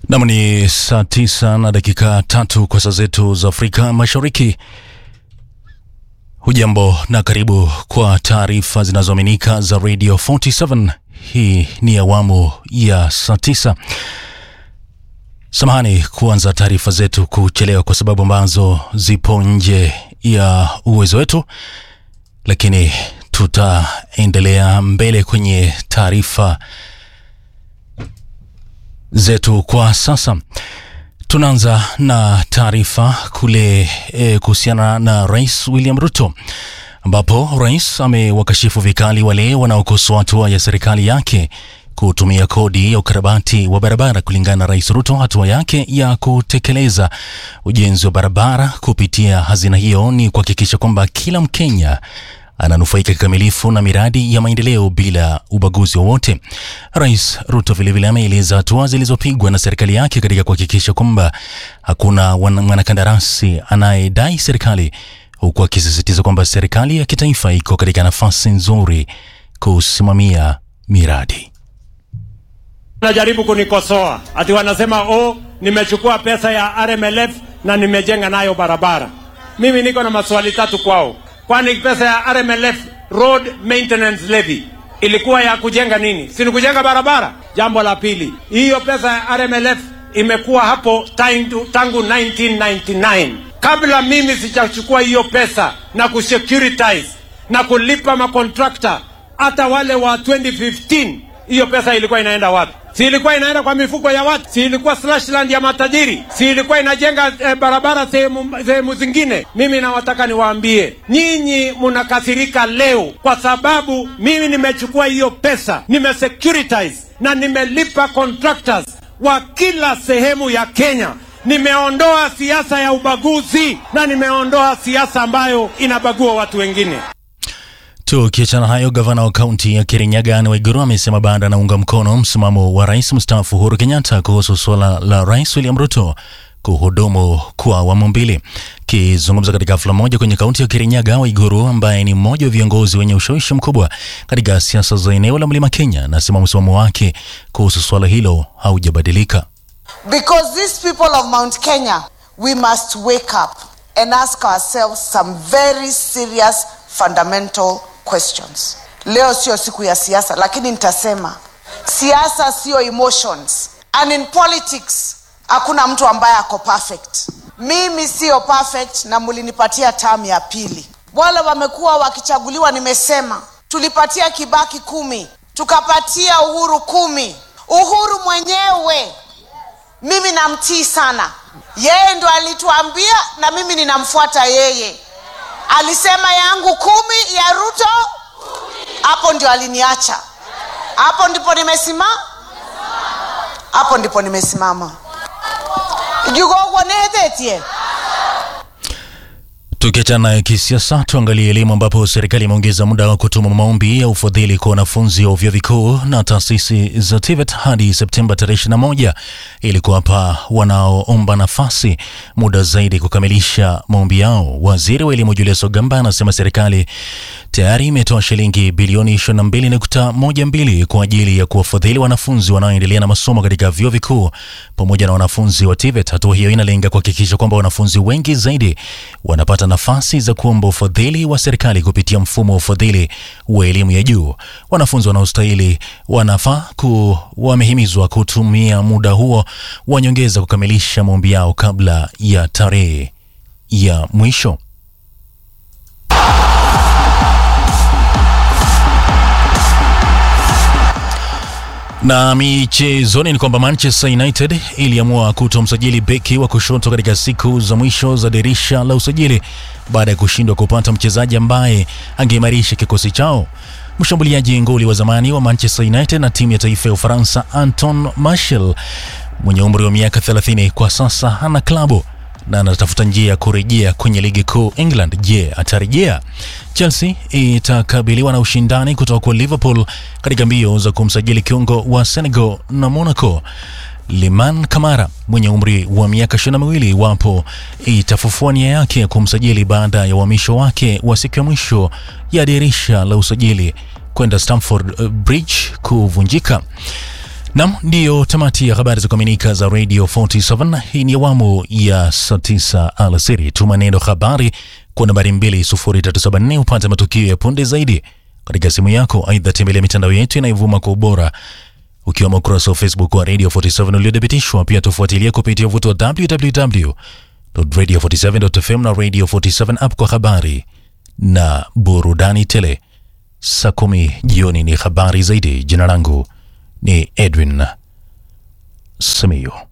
Nam ni saa tisa na dakika tatu kwa saa zetu za Afrika Mashariki. Hujambo na karibu kwa taarifa zinazoaminika za Radio 47. Hii ni awamu ya saa tisa. Samahani kuanza taarifa zetu kuchelewa kwa sababu ambazo zipo nje ya uwezo wetu, lakini tutaendelea mbele kwenye taarifa zetu kwa sasa. Tunaanza na taarifa kule e, kuhusiana na Rais William Ruto ambapo rais amewakashifu vikali wale wanaokosoa hatua ya serikali yake kutumia kodi ya ukarabati wa barabara. Kulingana na Rais Ruto, hatua yake ya kutekeleza ujenzi wa barabara kupitia hazina hiyo ni kuhakikisha kwamba kila Mkenya ananufaika kikamilifu na miradi ya maendeleo bila ubaguzi wowote. Rais Ruto vilevile ameeleza hatua zilizopigwa na serikali yake katika kuhakikisha kwamba hakuna mwanakandarasi anayedai serikali, huku akisisitiza kwamba serikali ya kitaifa iko katika nafasi nzuri kusimamia miradi. Wanajaribu kunikosoa ati wanasema oh, nimechukua pesa ya RMLF na nimejenga nayo barabara. Mimi niko na maswali tatu kwao. Kwani pesa ya RMLF road maintenance levy ilikuwa ya kujenga nini? Si ni kujenga barabara? Jambo la pili, hiyo pesa ya RMLF imekuwa hapo tangu, tangu 1999 kabla mimi sijachukua hiyo pesa na kusecuritize na kulipa makontrakta hata wale wa 2015 hiyo pesa ilikuwa inaenda wapi? Si ilikuwa inaenda kwa mifuko ya watu? Si ilikuwa slashland ya matajiri? Si ilikuwa inajenga eh, barabara sehemu sehemu zingine? Mimi nawataka niwaambie nyinyi, mnakasirika leo kwa sababu mimi nimechukua hiyo pesa, nimesecuritize na nimelipa contractors wa kila sehemu ya Kenya. Nimeondoa siasa ya ubaguzi na nimeondoa siasa ambayo inabagua watu wengine. Tukiachana hayo, gavana wa kaunti ya Kirinyaga Anne Waiguru amesema baada anaunga mkono msimamo wa rais mstaafu Uhuru Kenyatta kuhusu suala la rais William Ruto kuhudumu kwa awamu mbili. Akizungumza katika hafla moja kwenye kaunti ya Kirinyaga, Waiguru ambaye ni mmoja wa viongozi wenye ushawishi mkubwa katika siasa za eneo la Mlima Kenya anasema msimamo wake kuhusu suala hilo haujabadilika. Because these people of Mount Kenya, we must wake up and ask ourselves some very serious fundamental questions. Leo sio siku ya siasa, lakini nitasema siasa sio emotions, and in politics hakuna mtu ambaye ako perfect. Mimi sio perfect, na mulinipatia tamu ya pili. Wale wamekuwa wakichaguliwa, nimesema tulipatia Kibaki kumi, tukapatia Uhuru kumi. Uhuru mwenyewe mimi namtii sana, yeye ndo alituambia, na mimi ninamfuata yeye alisema yangu kumi ya Ruto, hapo ndio aliniacha, hapo ndipo nimesimama, hapo ndipo nimesimama jugogonethetie Tukiachana na kisiasa, tuangalie elimu ambapo serikali imeongeza muda wa kutuma maombi ya ufadhili kwa wanafunzi wa vyuo vikuu na taasisi za TVET hadi Septemba tarehe 21 ili kuwapa wanaoomba nafasi muda zaidi kukamilisha maombi yao. Waziri wa elimu Julius Ogamba anasema serikali tayari imetoa shilingi bilioni 22.12 kwa ajili ya kuwafadhili wanafunzi wanaoendelea na masomo katika vyuo vikuu pamoja na wanafunzi wa TVET. Hatua hiyo inalenga kuhakikisha kwamba wanafunzi wengi zaidi wanapata nafasi za kuomba ufadhili wa serikali kupitia mfumo wa ufadhili wa elimu ya juu. Wanafunzi wanaostahili wanafaa ku wamehimizwa kutumia muda huo wa nyongeza kukamilisha maombi yao kabla ya tarehe ya mwisho. Na michezoni ni kwamba Manchester United iliamua kutomsajili beki wa kushoto katika siku za mwisho za dirisha la usajili baada ya kushindwa kupata mchezaji ambaye angeimarisha kikosi chao. Mshambuliaji nguli wa zamani wa Manchester United na timu ya taifa ya Ufaransa Anton Martial mwenye umri wa miaka 30 kwa sasa hana klabu na anatafuta njia ya kurejea kwenye ligi kuu England. Je, atarejea? Chelsea itakabiliwa na ushindani kutoka kwa Liverpool katika mbio za kumsajili kiungo wa Senegal na Monaco Liman Kamara mwenye umri wa miaka ishirini na miwili iwapo itafufua nia yake ya kumsajili baada ya uhamisho wake wa siku ya mwisho ya dirisha la usajili kwenda Stamford Bridge kuvunjika. Nam, ndiyo tamati ya habari za kuaminika za Radio 47. Hii ni awamu ya saa 9 alasiri. Tuma neno habari kwa nambari 20374 upate matukio ya punde zaidi katika simu yako. Aidha, tembelea mitandao yetu inayovuma kwa ubora ukiwemo ukurasa wa Facebook wa Radio 47 uliothibitishwa. Pia tufuatilie kupitia uvuto wa www.radio47.fm na Radio 47 app kwa habari na burudani tele. Saa kumi jioni ni habari zaidi. Jina langu ni Edwin Simiyu.